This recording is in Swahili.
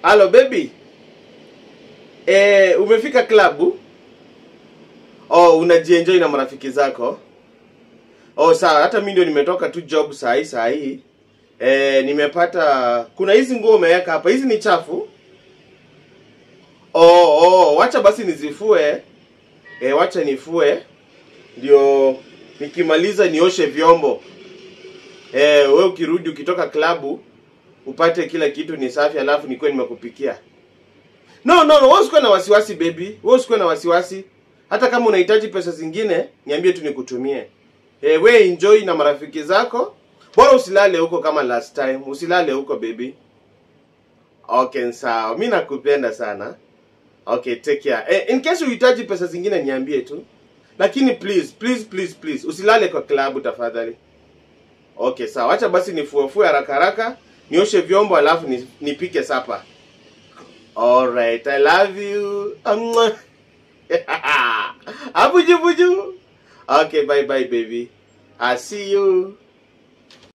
Halo baby. Eh, umefika klabu? Oh, unajienjoy na marafiki zako? Oh, sawa, hata mimi ndio nimetoka tu job saa hii saa hii. Eh, nimepata kuna hizi nguo umeweka hapa. Hizi ni chafu? Oh, oh, wacha basi nizifue. Eh, wacha nifue. Ndio nikimaliza nioshe vyombo. Eh, wewe ukirudi ukitoka klabu upate kila kitu ni safi alafu nikuwe nimekupikia. No, no, no, wewe usikuwe na wasiwasi baby. Wewe usikuwe na wasiwasi. Hata kama unahitaji pesa zingine, niambie tu nikutumie. Eh, we enjoy na marafiki zako. Bora usilale huko kama last time. Usilale huko baby. Okay, sawa. Mimi nakupenda sana. Okay, take care. Eh, in case uhitaji pesa zingine niambie tu. Lakini please, please, please, please usilale kwa klabu tafadhali. Okay, sawa. Acha basi nifuefue haraka haraka, nioshe vyombo alafu ni- nipike sapa. Alright, I love you. Mwah. Abuju buju. Okay, bye bye baby. I see you.